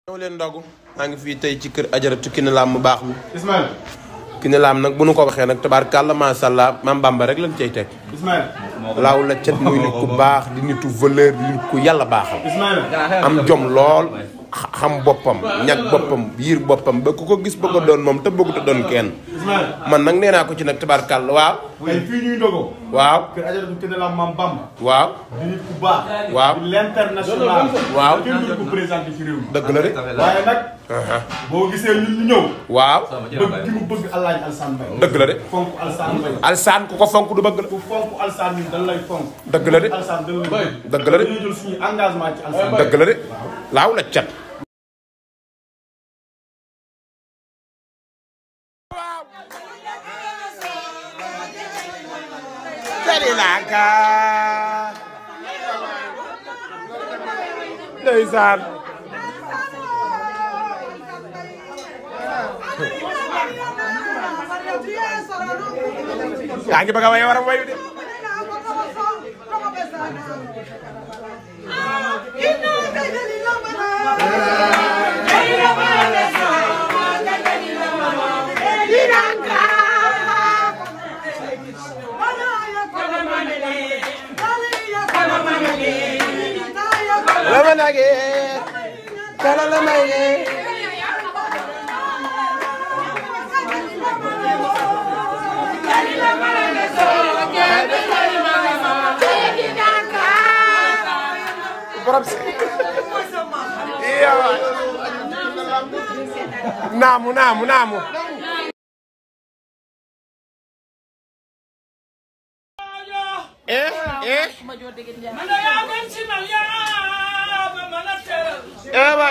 ñëw leen ndogu maa ngi fii tey ci kër ajaratu Kiné Lam mu baax mi Ismaël Kiné Lam nag bu nu ko waxee nag tabaarkàlla macha allah maam Bamba rek lañ cay teg Ismaël laaw la cet muy nit ku baax di nitu valeur di nit ku yàlla baaxal Ismaël am jom lool xa- xam boppam ñag boppam yiir boppam ba ku ko gis bëgg a doon moom te bëggut a doon kenn Ismaël man nag nee naa ko ci nag tabaarkàlla waaw tey fii ñuy ndogoo waaw kër Ajaratu Kiné Lam Maam Bamba waaw di nit ku baax Waaw. di l'international Waaw. kenn du ko présenté ci réew mi dëgg la de waaye nag aha boo gisee ñun ñu ñëw waaw bëgg gi mu bëgg Alaaji Alsaan Mbay dëgg la de fonk Alsaan Mbay alsaan ku ko fonk du bëgg la ku fonk Alsaan ñun dañ lay fonk dëgg la de Alsaan dañ lay dëgg la de dañuy jël suñu engagement ci Alsaan dëgg la de laaw la cat Sri Lanka ndeysaan yaa ngi bëgg a way waram wayu de la ma nage kala la may ne borom si iya waay naamu naamu naamu eh eh eh waay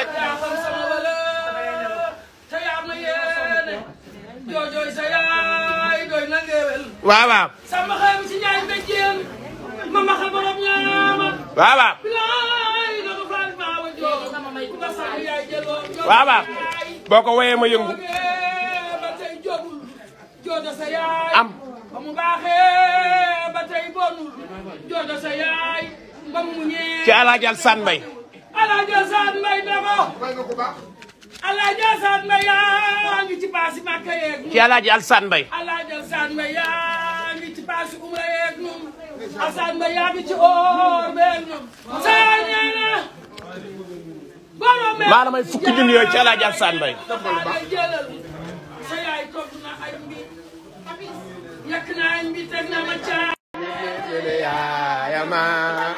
waaw waaw sama xel ci ñaay mbéjéen ma maxal borom ñaama waaw waaw bilaay dama faal maa wa joo ku ma sax yaay jëloo waaw waaw boo ko woyee ma yëngu ba tey jogul joojo sa yaay am ba mu baaxee ba tey bonul joojo sa yaay ba mu muñee ci Alaaji Alsaan Mbay Alaaji Alsaan Mbay na ko Alaaji Alsaan Mbay yaa ngi ci paasi Màkka yeeg ci Alaaji Alsaan Mbay Alaaji Alsaan Mbay yaa ngi ci paasi umra yeeg ñun Alsaan Mbay yaa ngi ci oor beeg ñun saa nee na borom maa la may fukki junni yooyu ci Alaaji Alsaan Mbay ay jëlal sa yaay togg na ay mbi yàq na ay mbi teg na ma caa yaayama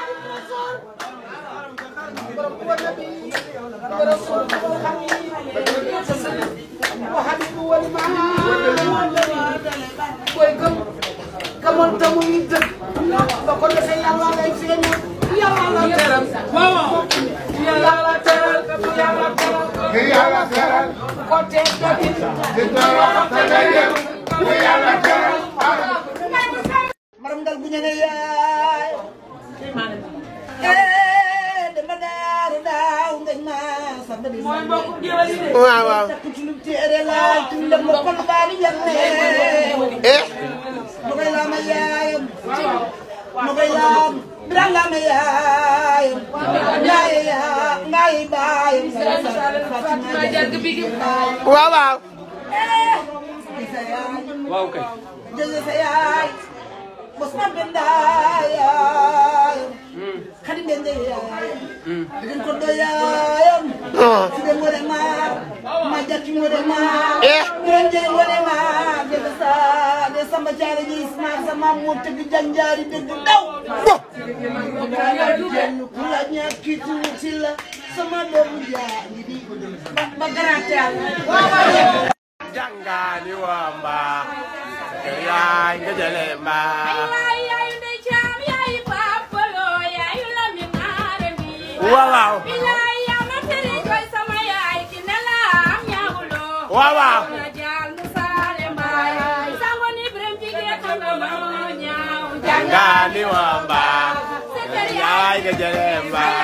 koy gëm gëmoon te muy dëgg ba ko defee yàlla lay feeñal yàlla la teral waaw yàlla la teral yàlla teral ko tee dëgg maram dal bu ñene yaay eh dama daaru daaw ngañ ma samba di mooy mbokku géwél yi de waaw waaw takk ci lu téere laay ci ndem la kon baali yanne eh ma koy laama yaayam ma koy laam biran laama yaayam ngaaye yaa ngaaye baayam Fatima jarg bigi waaw waaw waaw kay jël sa yaay bos ma benda yaayam xadi bende yaayam digin ko do yaayam si de ngode ma ma jatti ngode ma Eh. biran jey ngode ma de sa de samba jaare ji isma sama mo tëgg janjaari dëgg daw bo jenn ku la ñàkkitu ci la sama doomu jaa ngi di ba garanti yàlla jàngaani waa mbaa yaay nga jële mbaa waaw waaw waaw waaw jàngaani waa mbaa yaay nga jële mbaa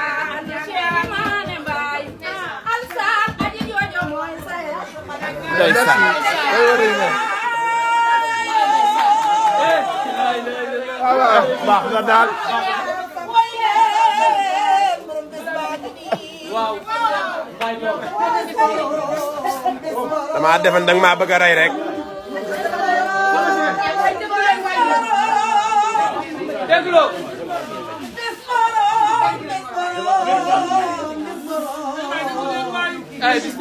ndeysaan baax na daal waaw damaa defen danga maa bëgg a rey rek dégloo ay bis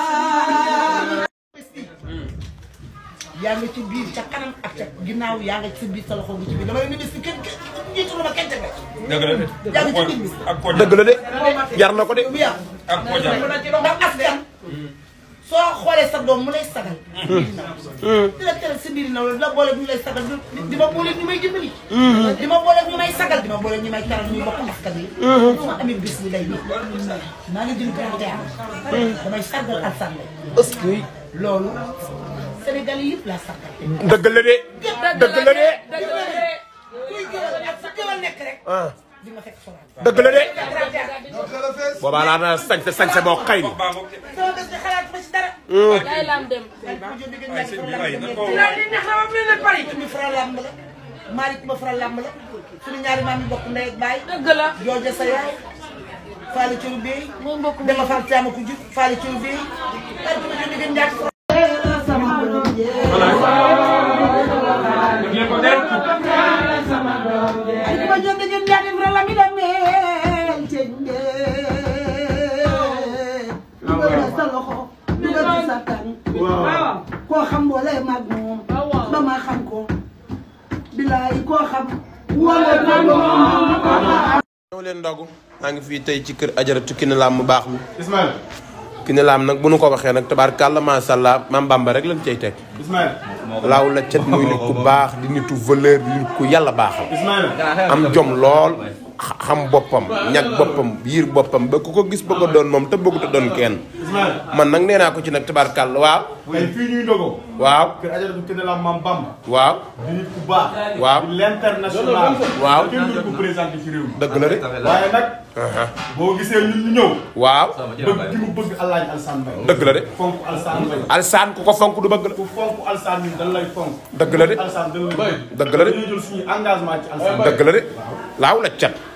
yaa ngi ci biir ca kanam ak ca ginnaaw yaa ngi ci biir sa loxo ngi ci biir dama leen di bis kenn kenn jiitu ma kenn teg dëgg la de. yaa ngi ci biir bis ak ko dëgg la de jar na ko de bu yàqu ak ko jar. ndax askan soo xoolee sa doom mu lay sagal di la tere si biir naw la di la boole ñu lay sagal di di ma boole ñu may dimbali di ma boole ñu may sagal di ma boole ñu may taral ñu bokk askan yi su ma amee bis bi lay nii maa ngi jëm kanam tey damay sargal Alassane Mbaye est-ce que loolu Sénégal yi yëpp laa sargal dëgg la de dëgg la de kuy gëwal ak fu gëwal nekk rek ah di ma fekk sonal dëgg la de boobaa laa na sañse sañse boo xëy ni baa ngoog de. sama bés bi xalaat ma si dara day lam dem Ay, sëñ bi waay, na ko laa li neex na ma mel ne Paris mi fara làmb la Malick ma fara làmb la suñu ñaari maam yi bokk ndey ak baay dëgg la jooja sa yaay faali curu bey mooy mbokk mi dama faal caama ku jur faali curu bey par ko jënd gën ñaati ay ma jënd gën ñaati fra la mi demee cende dugal sa loxo dugal ci sa tànk koo xam boole mag moom ba ma xam ko bilaay koo xam wala ñëw leen ndogu maa ngi fii tey ci kër ajaratu Kiné Lam mu baax mi Ismaël Kiné Lam nag bu nu ko waxee nag tabaarkàlla macha allah maam Bamba rek lañ cay teg Ismaël laaw la cet muy nit ku baax di nitu valeur di nit ku yàlla baaxal Ismaël am jom lool xa- xam boppam ñag boppam yiir boppam ba ku ko gis bëgg a doon moom te bëggut a doon kenn Ismaël man nag nee naa ko ci nag tabaarkàlla waaw tey fii ñuy ndogoo waaw kër Ajaratu Kiné Lam Mam Bamba waaw di nit ku baax Waaw. di l'international Waaw. kenn du ko présenté ci réew mi dëgg la de waaye nag aha boo gisee ñun ñu ñëw waaw bëgg gi mu bëgg Alaaji Alassane Mbaye dëgg la de fonk Alassane Mbaye alsaan ku ko fonk du bëgg la ku fonk Alassane ñun dañ lay fonk dëgg la de Alassane dañ lay bëgg dëgg la de dañuy jël suñu engagement ci Alassane dëgg la de laaw la cat